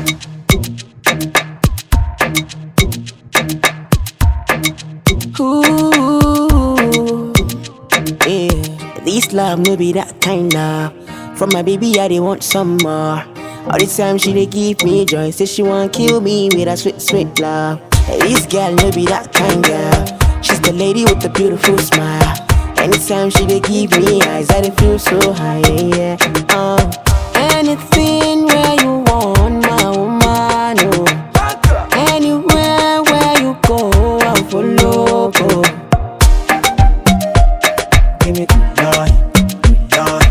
Ooh, yeah. This love no be that kind of. From my baby, I they want some more. All the time she they give me joy, say she want kill me with a sweet, sweet love. This girl no be that kind girl. She's the lady with the beautiful smile. Anytime she they give me eyes, I they feel so high, yeah, yeah. Uh, anything where you want, my woman, oh. Anywhere where you go, I'll follow. Go. Give me good night, good night.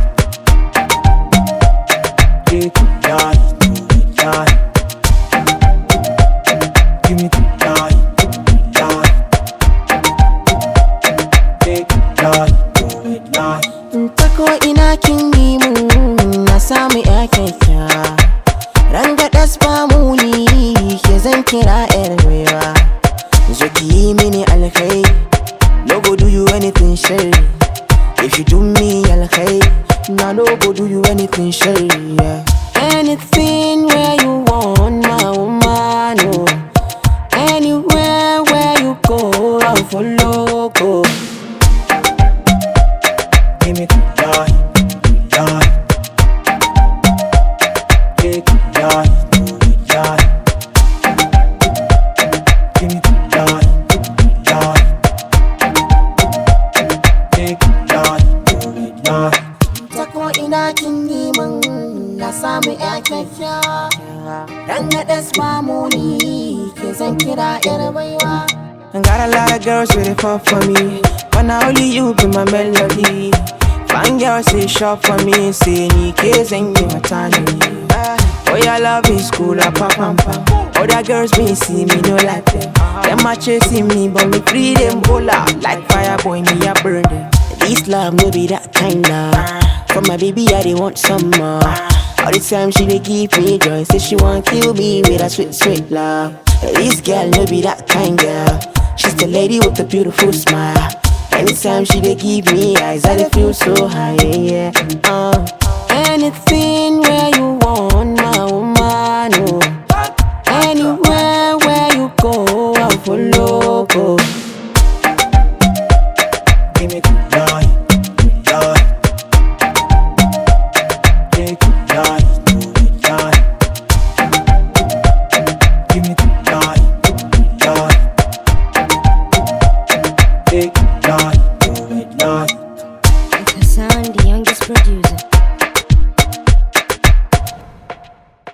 Give me good night, good night. Give me good night, good night. Give me good night, good night. Ta ko ina kin yi mun na samu ya kyakkyawa Ranga das ba muni ke zan kira yar rewa Zo ki yi mini alkai No go do you anything sharry If you do me alkai Na no go do you anything sharry yeah. Anything where you want my woman oh. Anywhere where you go I'll follow go Give me good night, good night. Give me good night, good night. Give me good night, good night. Give me good night, good night. ta ko ina kin yi min na samu ya kyakkyawa dan na das mamuni ke zan kira yar baiwa Got a lot of girls with it fall for me But now only you be my melody Fine girls say shop for me Say ni ke zan yi mata ne Oh your love is cool, ah, pam pam pam Other girls me see me no like them Them a chasing me but me free them Pull out like fire boy me a burn them This love no be that kind of From my baby I they want some more All the time she they give me joy Say she want kill me with a sweet sweet love This girl no be that kind girl She's the lady with the beautiful smile Anytime she they give me eyes I they feel so high yeah, yeah. Uh, Anything where